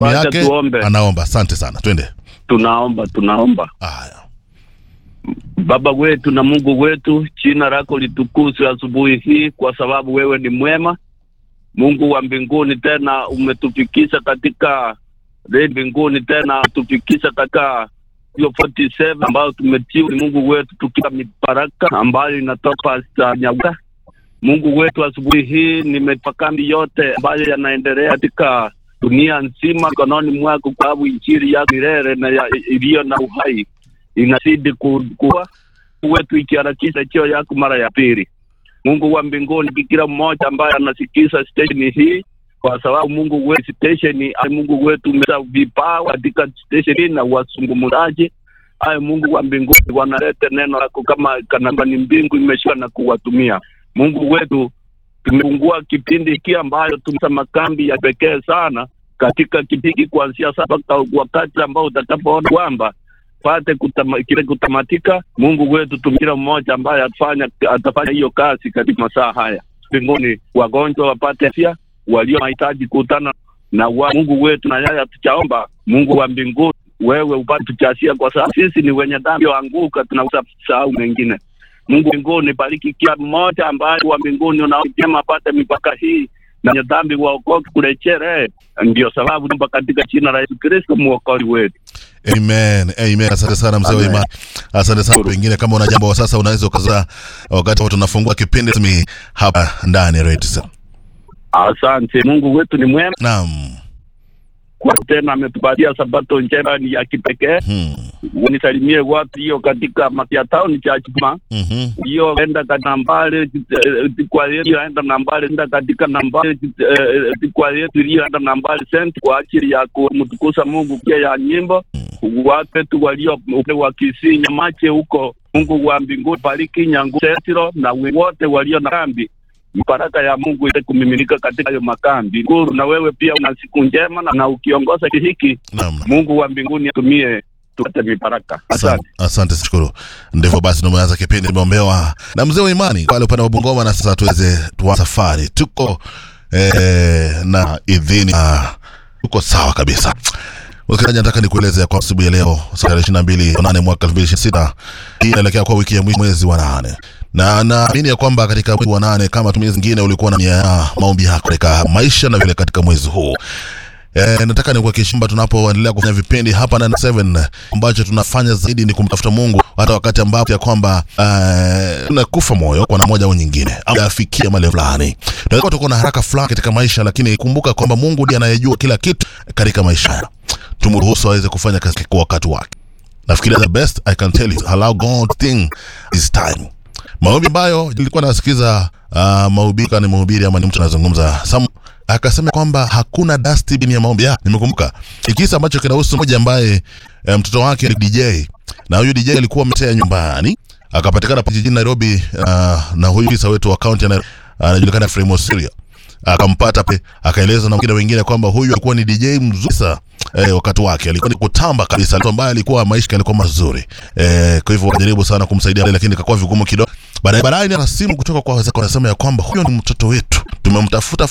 Wacha yake tuombe. anaomba. Asante sana, twende. Tunaomba, tunaomba. Haya, Baba wetu na Mungu wetu, jina lako litukuzwe asubuhi hii, kwa sababu wewe ni mwema, Mungu wa mbinguni. Tena umetufikisha katika re mbinguni, tena umetufikisha katika hiyo 47 ambayo tumetiwa ni Mungu wetu, tukiwa mibaraka ambayo inatoka Nyaga. Mungu wetu, asubuhi hii nimetoa kambi yote ambayo yanaendelea katika dunia nzima mikononi mwako, kwa sababu injili yako milele na ya- iliyo na uhai inazidi ku- kuwa wetu ikiharakisha cheo yako mara ya pili. Mungu wa mbinguni, kila mmoja ambaye anasikiza stesheni hii, kwa sababu Mungu wetu stesheni, ay Mungu wetu umeza vipawa katika stesheni na wasungumuzaji ay Mungu wa mbinguni, wanalete neno lako kama kanamba ni mbingu imeshuka na kuwatumia. Mungu wetu, tumefungua kipindi hiki ambayo tumesa makambi ya pekee sana katika kipindi kuanzia sasa mpaka wakati ambao utakapoona kwamba pate kutama, kile kutamatika. Mungu wetu tu kila mmoja ambaye atafanya atafanya hiyo kazi katika masaa haya mbinguni, wagonjwa wapate afya, walio mahitaji kutana na wa Mungu wetu, na yaya tuchaomba Mungu wa mbinguni, wewe upate tuchasia, kwa sababu sisi ni wenye dhambi anguka, tunaweza kusahau mengine. Mungu wa mbinguni, bariki kila mmoja ambaye wa mbinguni unaojema apate mipaka hii na wenye dhambi waokoke kurejea. Ndio sababu naomba katika jina la Yesu Kristo mwokozi wetu. amen, amen. Asante sana mzee wa Amen. imani, asante sana. Pengine kama una jambo sasa, unaweza ukazaa wakati tunafungua kipindi rasmi hapa ndani ya Radio Citizen. Asante. Mungu wetu ni mwema, Naam. kwa tena ametupatia sabato njema ni ya kipekee. Hmm. Nisalimie watu hiyo katika Matia Town cha Chuma Mhm. hiyo enda katika nambari eh, kwa yetu enda nambari enda katika nambari eh, kwa yetu iliyoenda nambari sent kwa ajili ya kumtukuza Mungu pia ya nyimbo watu wetu walio upande wa Kisii Nyamache huko. Mungu wa mbinguni bariki Nyangu Setiro na wote walio na kambi baraka ya Mungu ile kumiminika katika hayo makambi. Guru na wewe pia una siku njema na, na ukiongoza hiki Naam. Mungu wa mbinguni atumie tupate mibaraka. Asante. Asante, asante shukuru. Ndivyo basi tumeanza kipindi, tumeombewa na mzee wa imani pale upande wa Bungoma, na sasa tuweze tuanze safari. Tuko eh, na idhini ah, tuko sawa kabisa. Msikilizaji, nataka nikueleze kwa asubuhi ya leo tarehe ishirini na mbili nane mwaka elfu mbili ishirini na sita hii inaelekea kwa wiki ya mwisho mwezi wa nane na naamini ya kwamba katika mwezi wa nane kama tumii zingine ulikuwa na nia ya maombi yako katika maisha na vile katika mwezi huu Eh, nataka nikuhakikishia kwamba tunapoendelea kufanya vipindi hapa na 7 ambacho tunafanya zaidi ni kumtafuta Mungu hata wakati ambapo ya kwamba eh, tunakufa moyo kwa namna moja au nyingine au afikia male fulani. Tunaweza tuko na haraka fulani katika maisha, lakini kumbuka kwamba Mungu ndiye anayejua kila kitu katika maisha haya. Tumruhusu aweze kufanya kazi kwa wakati wake. Nafikiri the best I can tell you allow God thing is time. Maombi ambayo nilikuwa nasikiza uh, mahubiri ni mhubiri ama ni mtu anazungumza Sam akasema kwamba hakuna dustbin ya maombi. Ya, nimekumbuka kisa ambacho kinahusu mmoja ambaye eh, mtoto wake ni DJ na huyu DJ alikuwa ametea nyumbani akapatikana jijini Nairobi uh, na huyu kisa wetu wa county ana- anajulikana uh, Fremo Syria akampata pe akaeleza na wengine wengine kwamba huyu alikuwa ni DJ mzuri sana eh, wakati wake alikuwa ni kutamba kabisa, mtu ambaye alikuwa maisha yake alikuwa mazuri eh, kwa hivyo wakajaribu sana kumsaidia, lakini ikakuwa vigumu kidogo. Baadaye baadaye ni simu kutoka kwa wazee, wanasema ya kwamba huyo ni mtoto wetu, tumemtafuta